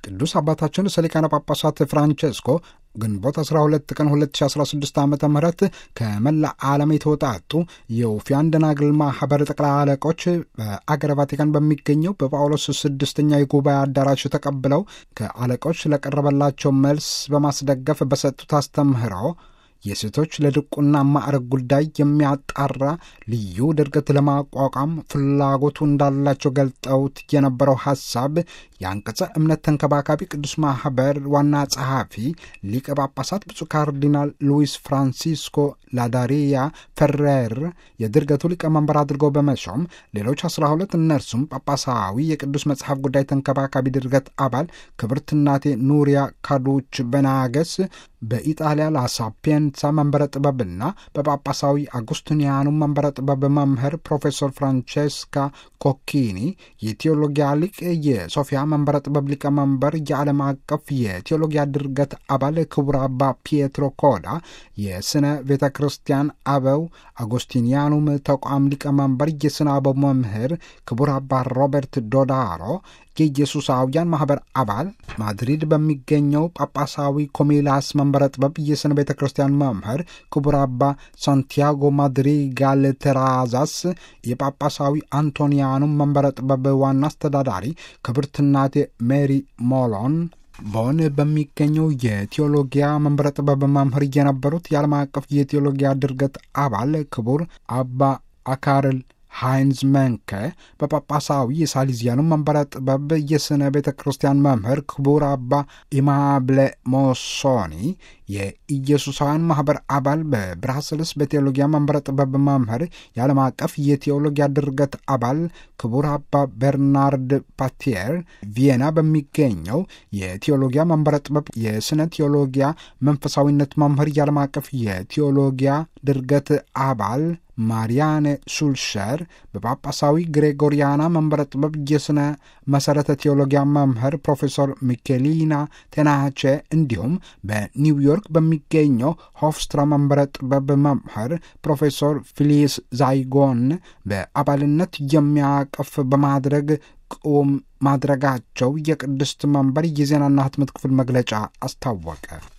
ቅዱስ አባታችን ርዕሰ ሊቃነ ጳጳሳት ፍራንቼስኮ ግንቦት 12 ቀን 2016 ዓ ም ከመላ ዓለም የተወጣጡ የውፊያን ደናግል ማኅበር ጠቅላይ አለቆች በአገረ ቫቲካን በሚገኘው በጳውሎስ ስድስተኛ የጉባኤ አዳራሽ ተቀብለው ከአለቆች ለቀረበላቸው መልስ በማስደገፍ በሰጡት አስተምህሮ የሴቶች ለድቁና ማዕረግ ጉዳይ የሚያጣራ ልዩ ድርገት ለማቋቋም ፍላጎቱ እንዳላቸው ገልጠውት የነበረው ሐሳብ የአንቀጸ እምነት ተንከባካቢ ቅዱስ ማኅበር ዋና ጸሐፊ ሊቀ ጳጳሳት ብፁዕ ካርዲናል ሉዊስ ፍራንሲስኮ ላዳሪያ ፈሬር የድርገቱ ሊቀመንበር አድርገው በመሾም ሌሎች አስራ ሁለት እነርሱም ጳጳሳዊ የቅዱስ መጽሐፍ ጉዳይ ተንከባካቢ ድርገት አባል ክብርት እናቴ ኑሪያ ካዱች በናገስ በኢጣሊያ ላሳፒየንሳ መንበረ ጥበብና በጳጳሳዊ አጉስቲኒያኑ መንበረ ጥበብ መምህር ፕሮፌሰር ፍራንቼስካ ኮኪኒ የቴዎሎጊያ ሊቅ የሶፊያ መንበረ ጥበብ ሊቀመንበር የዓለም አቀፍ የቴዎሎጊያ ድርገት አባል ክቡር አባ ፒየትሮ ኮዳ የስነ ቤተ ክርስቲያን አበው አጉስቲኒያኑም ተቋም ሊቀመንበር የስነ አበው መምህር ክቡር አባ ሮበርት ዶዳሮ የኢየሱሳውያን ማኅበር አባል ማድሪድ በሚገኘው ጳጳሳዊ ኮሜላስ መንበረ ጥበብ የስነ ቤተ ክርስቲያን መምህር ክቡር አባ ሳንቲያጎ ማድሪጋል ተራዛስ የጳጳሳዊ አንቶኒያኑ መንበረ ጥበብ ዋና አስተዳዳሪ ክብርት እናቴ ሜሪ ሞሎን ቦን በሚገኘው የቴዎሎጊያ መንበረ ጥበብ መምህር የነበሩት የዓለም አቀፍ የቴዎሎጊያ ድርገት አባል ክቡር አባ አካርል ሃይንዝ መንከ በጳጳሳዊ የሳሊዚያኑ መንበረ ጥበብ የስነ ቤተ ክርስቲያን መምህር ክቡር አባ ኢማብለ ሞሶኒ የኢየሱሳውያን ማኅበር አባል በብራስልስ በቴዎሎጊያ መንበረ ጥበብ መምህር የዓለም አቀፍ የቴዎሎጊያ ድርገት አባል ክቡር አባ ቤርናርድ ፓቲየር ቪየና በሚገኘው የቴዎሎጊያ መንበረ ጥበብ የስነ ቴዎሎጊያ መንፈሳዊነት መምህር የዓለም አቀፍ የቴዎሎጊያ ድርገት አባል ማሪያኔ ሱልሸር በጳጳሳዊ ግሬጎሪያና መንበረ ጥበብ የስነ መሠረተ ቴዎሎጊያ መምህር ፕሮፌሰር ሚኬሊና ቴናቼ እንዲሁም በኒውዮርክ በሚገኘው ሆፍስትራ መንበረ ጥበብ መምህር ፕሮፌሰር ፊሊስ ዛይጎን በአባልነት የሚያቀፍ በማድረግ ቁም ማድረጋቸው የቅድስት መንበር የዜናና ሕትመት ክፍል መግለጫ አስታወቀ።